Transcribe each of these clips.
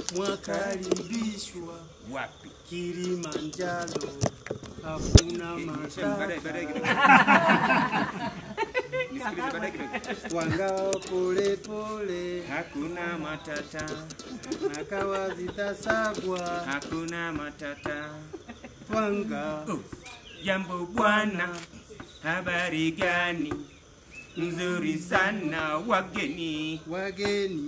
mwakaribishwa wapi Kilimanjaro, hakuna baadaye matata baadaye kidogo nisikilize baadaye kidogo wangao pole pole, hakuna matata akawa zitasagwa hakuna matata twanga jambo bwana habari gani mzuri sana wageni wageni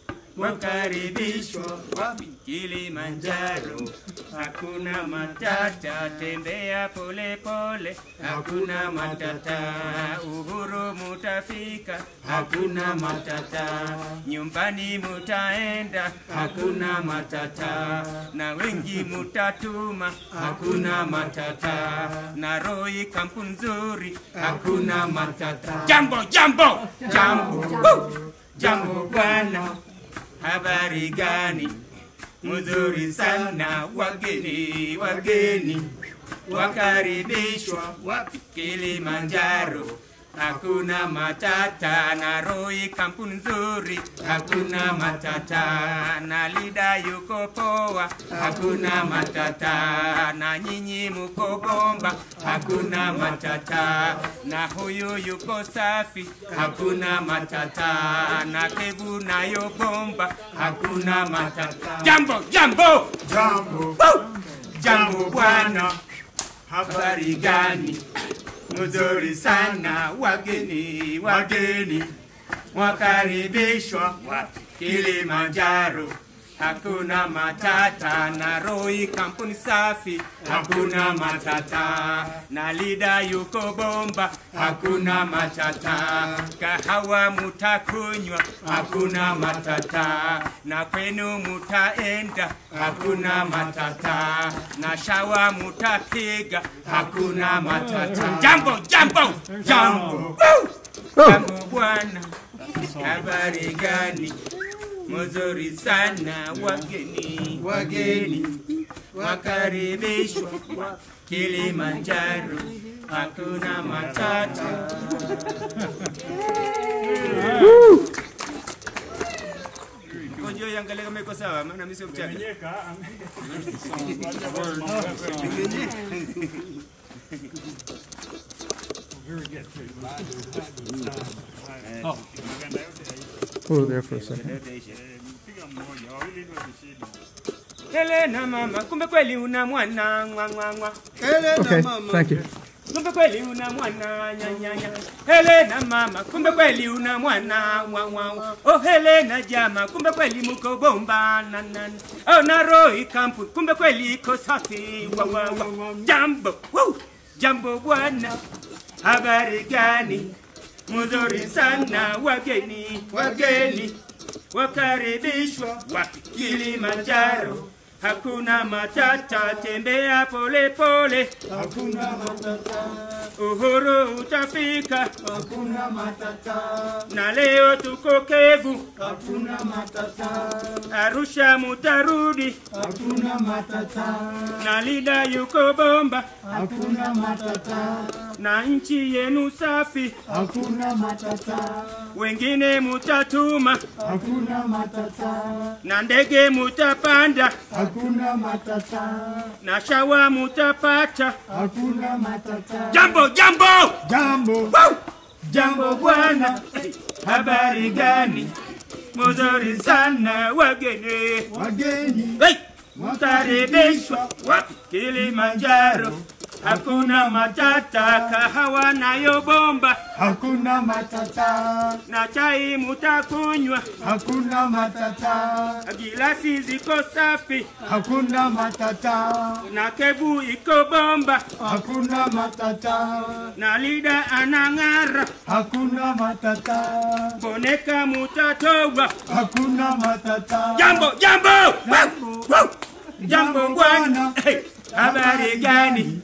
wakaribishwa wapi Kilimanjaro, hakuna matata, tembea pole pole, hakuna matata, uhuru mutafika, hakuna matata, nyumbani mutaenda, hakuna matata, na wengi mutatuma, hakuna matata, na Roi kampu nzuri, hakuna matata. Jambo, jambo, jambo, Woo! jambo bwana habari gani? Mzuri sana wageni, wageni wakaribishwa wapi? Kilimanjaro, hakuna matata na Roi kampuni nzuri, hakuna matata na Lida yuko poa, hakuna matata na nyinyi muko bomba, hakuna matata na huyu yuko safi, hakuna matata na Kevu nayo bomba, hakuna matata. Jambo, jambo, Jambo, Woo! jambo bwana, habari gani? Mzuri sana wageni, wageni wakaribishwa wapi? Kilimanjaro, hakuna matata na Roi kampuni safi, hakuna matata na Lida yuko bomba, hakuna matata kahawa mutakunywa, hakuna matata na kwenu mutaenda, hakuna matata na shawa mutapiga, hakuna matata. Jambo, jambo, jambo, Woo! jambo bwana, habari gani? Mzuri sana wageni, wageni wakaribishwa Kilimanjaro, hakuna matata. Ngoja iangalie kama iko sawa, maana mimi sio mchaga. Menyeka. Oh, there for a second. Piga mmoja, wawili ndio vishinda. Helena mama, kumbe kweli una mwana ngwa ngwa ngwa. Helena Okay, mama thank you. Kumbe kweli una mwana nyanyanya. Helena mama, kumbe kweli una mwana ngwa ngwa ngwa. Oh Helena jama, kumbe kweli muko bomba na na. na. Oh na Roy kampu, kumbe kweli iko safi wa wa wa. Jambo, woo! Jambo bwana. Habari gani? Mzuri sana wageni, wageni wakaribishwa wapi? Kilimanjaro, hakuna matata, tembea pole pole, hakuna matata uhuru utafika, hakuna matata na leo tuko Kevu, hakuna matata Arusha mutarudi, hakuna matata na Lida yuko bomba, hakuna matata na nchi yenu safi, hakuna matata wengine mutatuma, hakuna matata na ndege mutapanda, hakuna matata na shawa mutapata. hakuna matata Jambo, jambo! Jambo, Woo! Jambo bwana, habari gani? Mzuri sana wageni, wageni hey! mkaribishwa wapi? Kilimanjaro, hakuna matata, kahawa nayo bomba hakuna matata na chai mutakunywa, hakuna matata gilasi ziko safi hakuna matata na kebu iko bomba hakuna matata na Lida anang'ara, hakuna matata boneka mutatoa. hakuna matata Jambo, jambo! Woo! Woo! Jambo bwana, Hey! habari gani?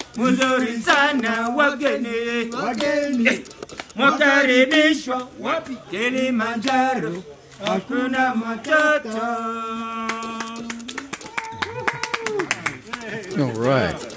Mzuri sana wageni, wageni mwakaribishwa wapi? Kilimanjaro, hakuna matata. All right.